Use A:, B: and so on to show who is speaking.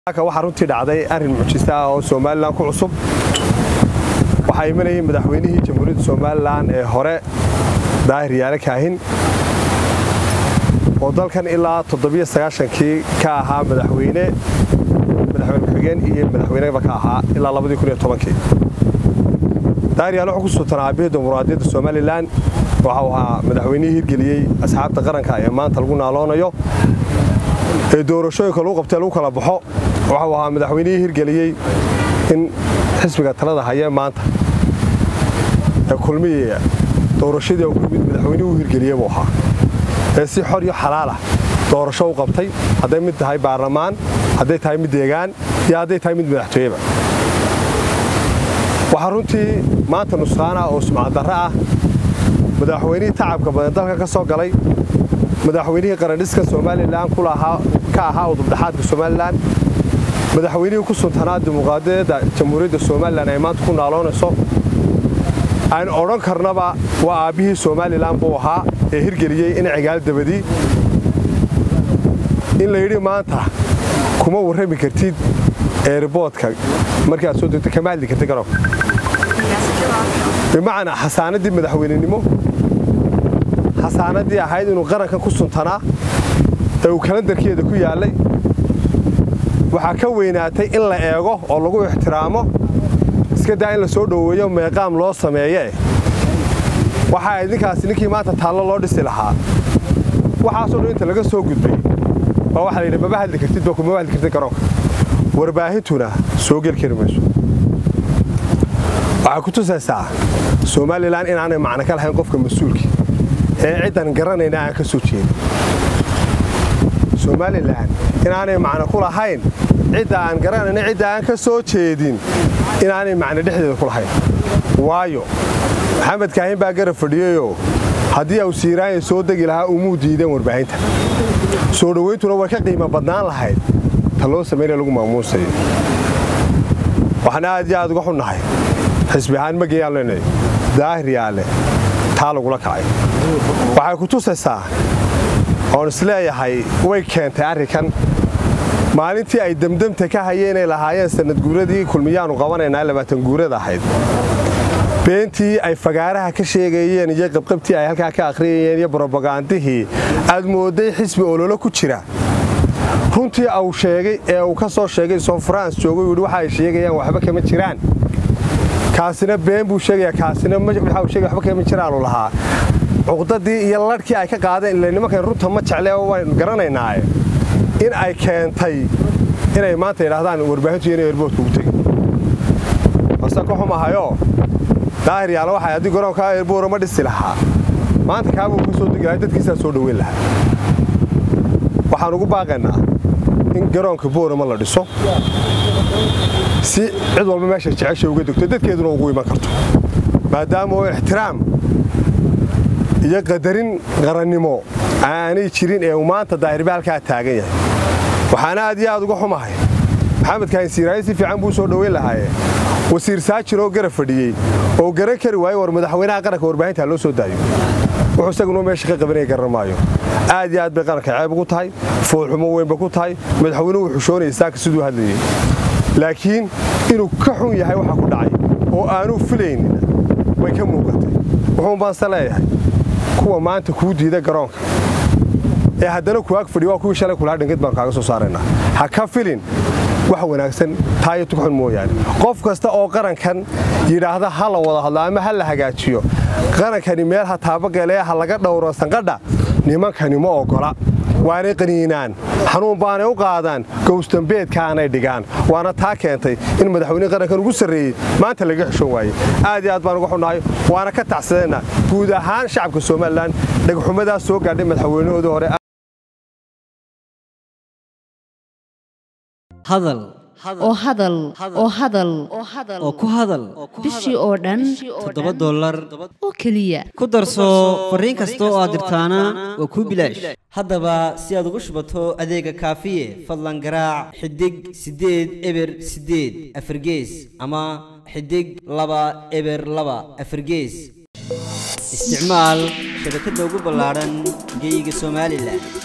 A: waxaa runtii dhacday arrin mucjisa ah oo somalilan ku cusub waxaa imanayay madaxweynihii jamhuuriyadda somalilan ee hore daahir yaale kaahin oo dalkan ilaa toddobiyosagaashankii ka ahaa madaxweyne madaxweyne ku-xigeen iyo madaxweyneba ka ahaa ilaa labadii kun iyo tobankii daahir yaale wuxuu ku sultanaa aabihii dimuqraadiyadda somalilan waxau ahaa madaxweynihii hirgeliyey asxaabta qaranka ee maanta lagu naaloonayo ee doorashooyinka lagu qabtee lagu kala baxo waxau ahaa madaxweynihii hirgeliyey in xisbiga talada hayee maanta ee kulmiya doorashadii u yimid madaxweynihuu hirgeliyey buu ahaa ee si xor iyo xalaalah doorasho u qabtay hadday mid tahay baarlamaan hadday tahay mid deegaan iyo hadday tahay mid madaxtooyeba waxaa runtii maanta nusqaana oo sumcaddarro ah madaxweynihii tacabka badan dalka ka soo galay madaxweynihii qarandhiska somalilan ka ahaa udubdhaxaadka somalilan madaxweynihii ku suntanaa dimuqraadiyadda jamhuuriyadda somalilan ay maanta ku naaloonayso aan odhan karnaba waa aabbihii somalilan buu ahaa ee hirgeliyey in cigaal dabadii in la yidhi maanta kuma warrami kartid eeriboodka markaad soo degto kama hadli kartid garoonka bimacnaa xasaanaddii madaxweynenimo xasaanaddii ahayd inuu qarankan ku suntanaa ee uu kalandarkeeda ku yaallay waxaa ka weynaatay in la eego oo lagu ixtiraamo iska daa in la soo dhoweeyo meeqaam loo sameeye waxaa idinkaasi ninkii maanta taallo loo dhisi lahaa waxaasoo dhan inta laga soo gudbay baa waxa layidhi maba hadli kartid ba kumaba hadli kartid garoonka warbaahintuna soo geli kari mayso waxay ku tusaysaa somalilan inaanay macno ka lahayn qofka mas-uulka ee ciddan garanayna aan ka soo jeedin somalilan inaanay macno ku lahayn cidda aan garanayna cidda aan ka soo jeedin inaanay macno dhexdeeda ku lahayn waayo maxamed kaahin baa garab fadhiyeyoo haddii au siiraanya soo degi lahaa umuu diideen warbaahinta soo dhowayntuna way ka qiimo badnaan lahayd ta loo samaynaya lagu maamuusayo waxaan aad iyo aad uga xunnahay xisbi ahaan ma geyaan leenay daahir yaale taa lagula kacay waxay ku tusaysaa oon isleeyahay way keentay arrinkan maalintii ay demdemta ka hayeenay lahaayeen sanad guuradii kulmiyaanu qabanaynaa labaatan guurada ahayd beentii ay fagaaraha ka sheegayeen iyo qabqabtii ay halkaa ka akhriyayeen iyo brobagandihii aad moodday xisbi ololo ku jira runtii au sheegay ee uu ka soo sheegay soo france joogay yidhi waxa ay sheegayaan waxba kama jiraan kaasina been buu sheegaya kaasina waxa uu sheegay waxba kama jiraanu lahaa cuqdadii iyo ladhkii ay ka qaadeen ilaa nimankan runta ma jecle waan garanaynaaye in ay keentay inay maanta yidhaahdaan warbaahintu inay eerboodka ugu tegin balse ka xumahayoo daahir yaala waxay haddii garoonkaa eerboora ma dhisi lahaa maanta kaabuu ka soo degi lahay dadkiisaa soo dhoweyn lahaa waxaan ugu baaqaynaa in garoonka boorama la dhiso si cid walba meesha jecesha uga degto dadkeeduna ugu iman karto maadaama oo ixtiraam iyo qadarin qarannimo aanay jirin ee uu maanta daahirba halkaa taagan yahay waxaana aad iyo aad uga xumahay maxamed kaahin siiraaye si fiican buu soo dhoweyn lahaaye wasiir saajir oo garab fadhiyey oo garan kari waaye war madaxweynaha qaranka warbaahinta loo soo daayo wuxuu isaguna meesha ka qabanaya garan maayo aad iyo aad bay qaranka ceeb ugu tahay foolxumo weynba ku tahay madaxweynuhu wuu xushoonaya saaka siduu hadlayey laakiin inuu ka xun yahay waxa ku dhacay oo aanuu filaynina way ka muuqatay wuxuun baanse leeyahay kuwa maanta kuu diida garoonka ee haddana kuwaag fadhiyo waa kuwii shalay kulaa dhingid baan kaaga soo saaraynaa ha ka filin wax wanaagsan taa iyo tugxun mooyaane qof kasta oo qarankan yidhaahda ha la wada hadlo ama ha la hagaajiyo qarankani meel ha taabagelee ha laga dhowro sanqadha nimankani ma oggola waanay qaniinaan xanuun baanay u qaadaan gowsdambeedkaanay dhigaan waana taa keentay in madaxweyne qarankan ugu sarreeyey maanta laga xishoon waaye aad iyo aad baan uga xunnahay waana ka tacsadeenna guud ahaan shacabka somalilan dhegxumadaas soo gaadhay madaxweynahoodii hore
B: hadal
C: oo hadal oo hadal
B: oo ku hadal
C: bishii oo dhan
B: toddoba dollar
C: oo keliya
B: ku darso fariin kasta oo aad dirtaana waa kuu bilaash haddaba si aad ugu shubato adeega kaafiye fadlan garaac xidig siddeed eber siddeed afargees ama xidig laba eber laba afargees isticmaal shabakadda ugu ballaadhan geyga somalilan